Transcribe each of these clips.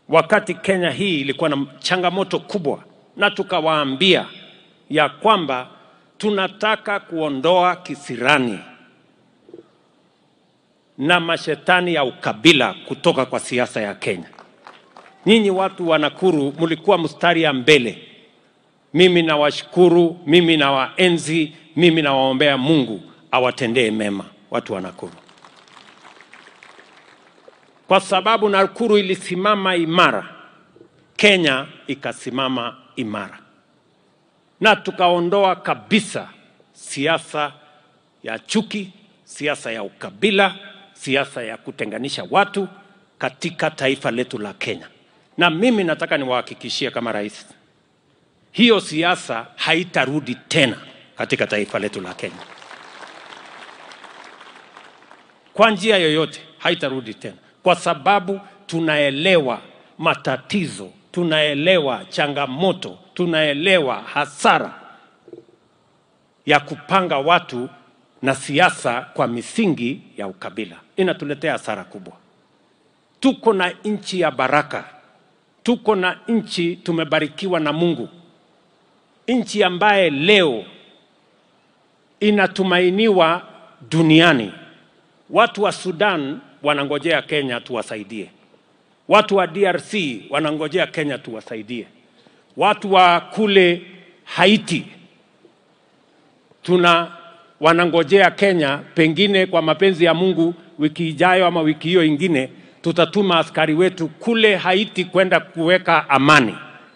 wakati Kenya hii ilikuwa na changamoto kubwa, na tukawaambia ya kwamba tunataka kuondoa kisirani na mashetani ya ukabila kutoka kwa siasa ya Kenya. Nyinyi watu wa Nakuru mlikuwa mstari ya mbele. Mimi nawashukuru, mimi nawaenzi, mimi nawaombea Mungu awatendee mema watu wa Nakuru, kwa sababu Nakuru ilisimama imara, Kenya ikasimama imara, na tukaondoa kabisa siasa ya chuki, siasa ya ukabila, siasa ya kutenganisha watu katika taifa letu la Kenya. Na mimi nataka niwahakikishie kama rais, hiyo siasa haitarudi tena katika taifa letu la Kenya kwa njia yoyote, haitarudi tena, kwa sababu tunaelewa matatizo, tunaelewa changamoto, tunaelewa hasara ya kupanga watu na siasa kwa misingi ya ukabila. Inatuletea hasara kubwa. Tuko na nchi ya baraka, tuko na nchi tumebarikiwa na Mungu, nchi ambaye leo inatumainiwa duniani. Watu wa Sudan wanangojea Kenya tuwasaidie, watu wa DRC wanangojea Kenya tuwasaidie, watu wa kule Haiti tuna wanangojea Kenya. Pengine kwa mapenzi ya Mungu, wiki ijayo ama wiki hiyo ingine, tutatuma askari wetu kule Haiti kwenda kuweka amani.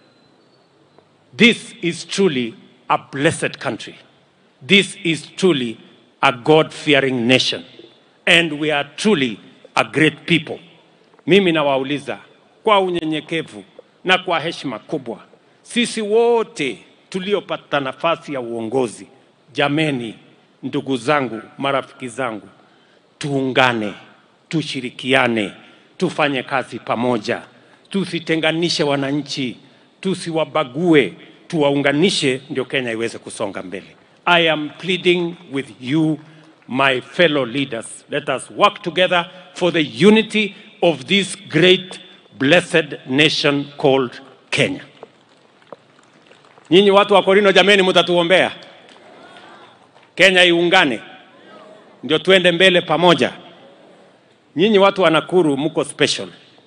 This is truly a blessed country. This is truly a God-fearing nation and we are truly a great people. Mimi nawauliza kwa unyenyekevu na kwa heshima kubwa, sisi wote tuliopata nafasi ya uongozi, jameni, ndugu zangu, marafiki zangu, tuungane, tushirikiane, tufanye kazi pamoja, tusitenganishe wananchi, tusiwabague, tuwaunganishe, ndio Kenya iweze kusonga mbele. I am pleading with you my fellow leaders. Let us work together for the unity of this great blessed nation called Kenya. Nyinyi watu wa Korino, jameni, mtatuombea Kenya iungane, ndio tuende mbele pamoja. Nyinyi watu wa Nakuru mko special.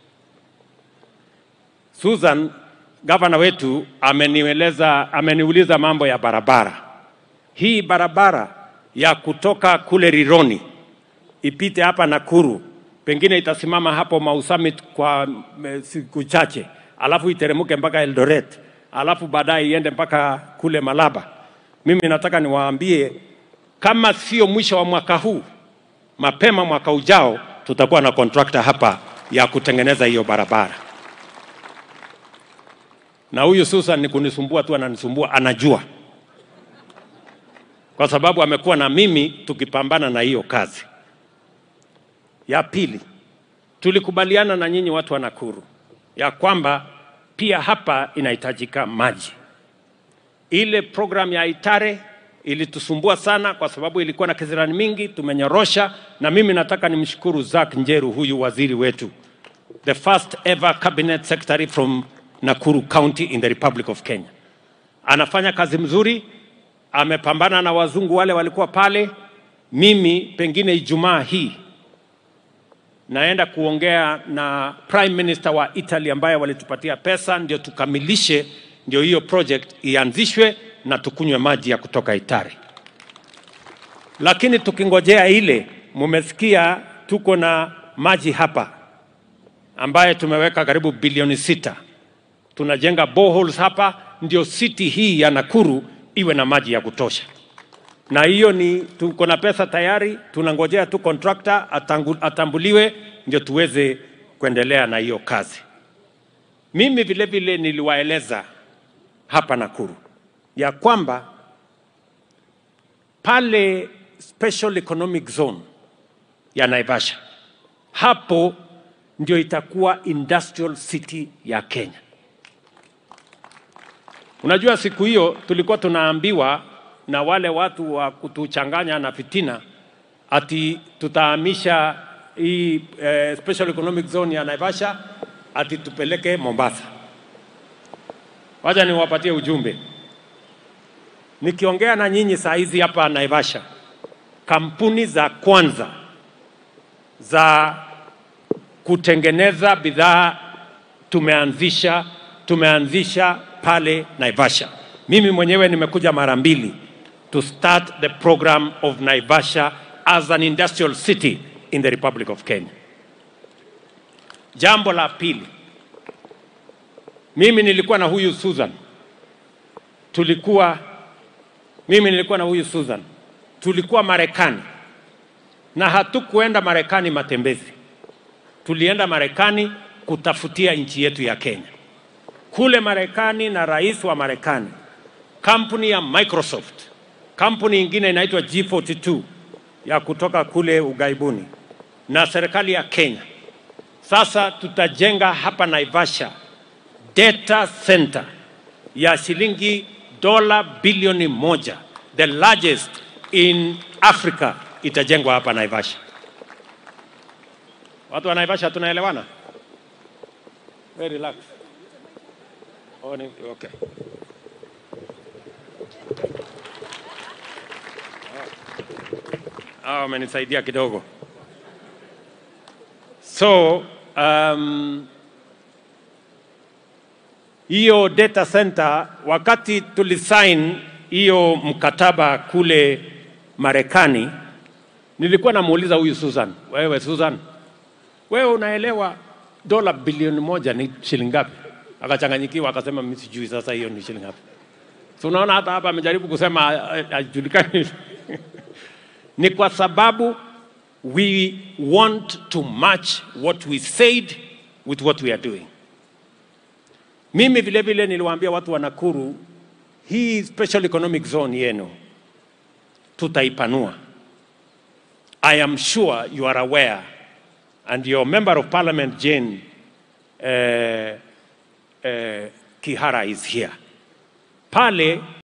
Susan, gavana wetu amenieleza, ameniuliza mambo ya barabara. Hii barabara ya kutoka kule Rironi ipite hapa Nakuru, pengine itasimama hapo Mau Summit kwa mm, siku chache, alafu iteremke mpaka Eldoret, alafu baadaye iende mpaka kule Malaba. Mimi nataka niwaambie kama sio mwisho wa mwaka huu, mapema mwaka ujao, tutakuwa na kontrakta hapa ya kutengeneza hiyo barabara. Na huyu Susan ni kunisumbua tu, ananisumbua, anajua kwa sababu amekuwa na mimi tukipambana na hiyo kazi. Ya pili, tulikubaliana na nyinyi watu wa Nakuru ya kwamba pia hapa inahitajika maji. Ile program ya Itare ilitusumbua sana kwa sababu ilikuwa na kizirani mingi, tumenyorosha. Na mimi nataka nimshukuru Zack Njeru, huyu waziri wetu, the first ever cabinet secretary from Nakuru County in the Republic of Kenya. Anafanya kazi mzuri, amepambana na wazungu wale walikuwa pale. Mimi pengine Ijumaa hii naenda kuongea na prime minister wa Italy ambaye walitupatia pesa ndio tukamilishe, ndio hiyo project ianzishwe na tukunywe maji ya kutoka Itare. Lakini tukingojea ile, mumesikia tuko na maji hapa ambaye tumeweka karibu bilioni sita. Tunajenga boreholes hapa, ndio city hii ya Nakuru iwe na maji ya kutosha na hiyo ni tuko na pesa tayari, tunangojea tu contractor atangu, atambuliwe ndio tuweze kuendelea na hiyo kazi. Mimi vile vile niliwaeleza hapa Nakuru ya kwamba pale special economic zone ya Naivasha, hapo ndio itakuwa industrial city ya Kenya. Unajua, siku hiyo tulikuwa tunaambiwa na wale watu wa kutuchanganya na fitina ati tutahamisha hii eh, special economic zone ya Naivasha ati tupeleke Mombasa. Wacha niwapatie ujumbe. Nikiongea na nyinyi saa hizi hapa Naivasha, kampuni za kwanza za kutengeneza bidhaa tumeanzisha tumeanzisha pale Naivasha. Mimi mwenyewe nimekuja mara mbili to start the program of Naivasha as an industrial city in the Republic of Kenya. Jambo la pili, mimi nilikuwa na huyu Susan, tulikuwa mimi nilikuwa na huyu Susan, tulikuwa Marekani na hatukuenda Marekani matembezi, tulienda Marekani kutafutia nchi yetu ya Kenya. Kule Marekani na rais wa Marekani, kampuni ya Microsoft, kampuni ingine inaitwa G42 ya kutoka kule ughaibuni na serikali ya Kenya. Sasa tutajenga hapa Naivasha data center ya shilingi dola bilioni moja, the largest in Africa, itajengwa hapa Naivasha. Watu wa Naivasha tunaelewana? Very relax. Oh, ni, okay. Ah, wamenisaidia kidogo. So, um, hiyo data center wakati tulisign hiyo mkataba kule Marekani, nilikuwa namuuliza huyu Susan, wewe Susan, wewe unaelewa dola bilioni moja ni shilingi ngapi? Akachanganyikiwa akasema mimi sijui sasa hiyo ni shilingi ngapi. So unaona hata hapa amejaribu kusema hajulikani. ni kwa sababu we want to match what we said with what we are doing. Mimi vile vile niliwaambia watu wa Nakuru, hii special economic zone yenu tutaipanua. I am sure you are aware and your member of parliament Jane uh, uh, Kihara is here. Pale